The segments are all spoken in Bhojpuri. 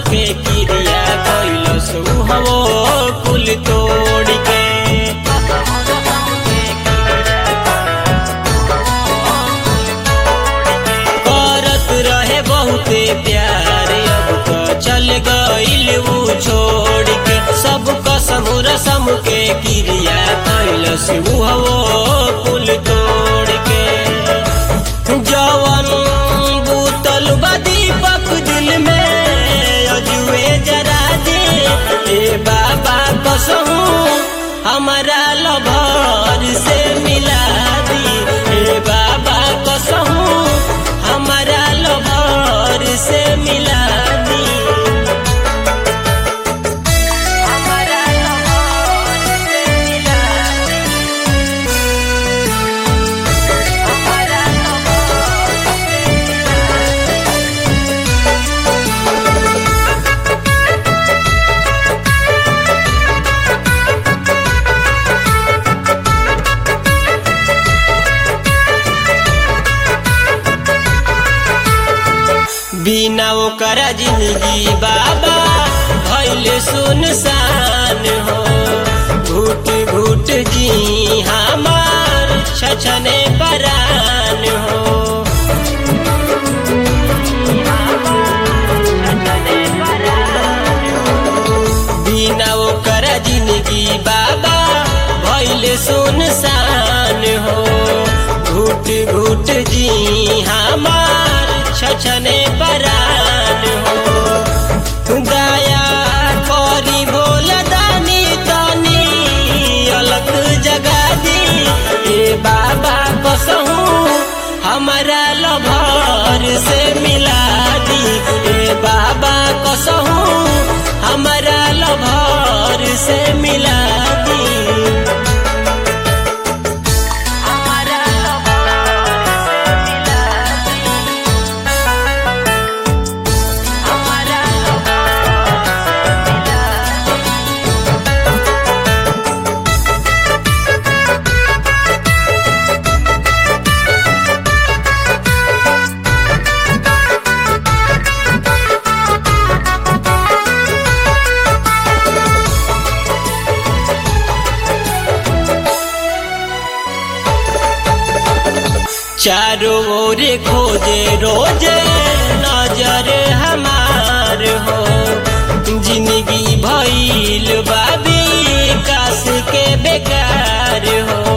के क्रिया कैलस हवो कुल तोड़ के करत रहे बहुते प्यार अब तो चल गइल ऊ छोड़ के सब कसम रसम के क्रिया कैलस हवो कुल तोड़ के जवन बूतल बा दीपक दिल में अजुए जरा दे ए बाबा कसहू हमारा लभर से मिला दी ए बाबा कसहू हमारा लभर से मिला दी हमारा लभर से मिला दी हमारा लभर से मिला दी बिना ओकरा जिंदगी बाबा भैले सुनसान हो घुट घुट जी हमार छछने परान हो बिना ओकरा जिंदगी बाबा भैले सुनसान हो घुट घुट जी हमार छछने परान हो दया करी भोल दानी तनी अलग जगा दी ए बाबा कसहू हमारा लभर से मिला दी ए बाबा कसहू हमारा लभर से मिला दी हमारा लभर से मिला दी हमारा लभर से मिला दी चारों ओर खोजे रोजे नजर हमार हो जिंदगी भइल बाबी कास के बेकार हो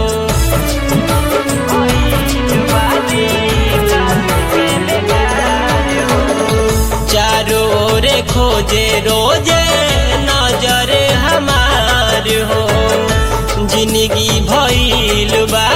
चारों ओर खोजे रोजे नजर हमार हो जिंदगी भइल बा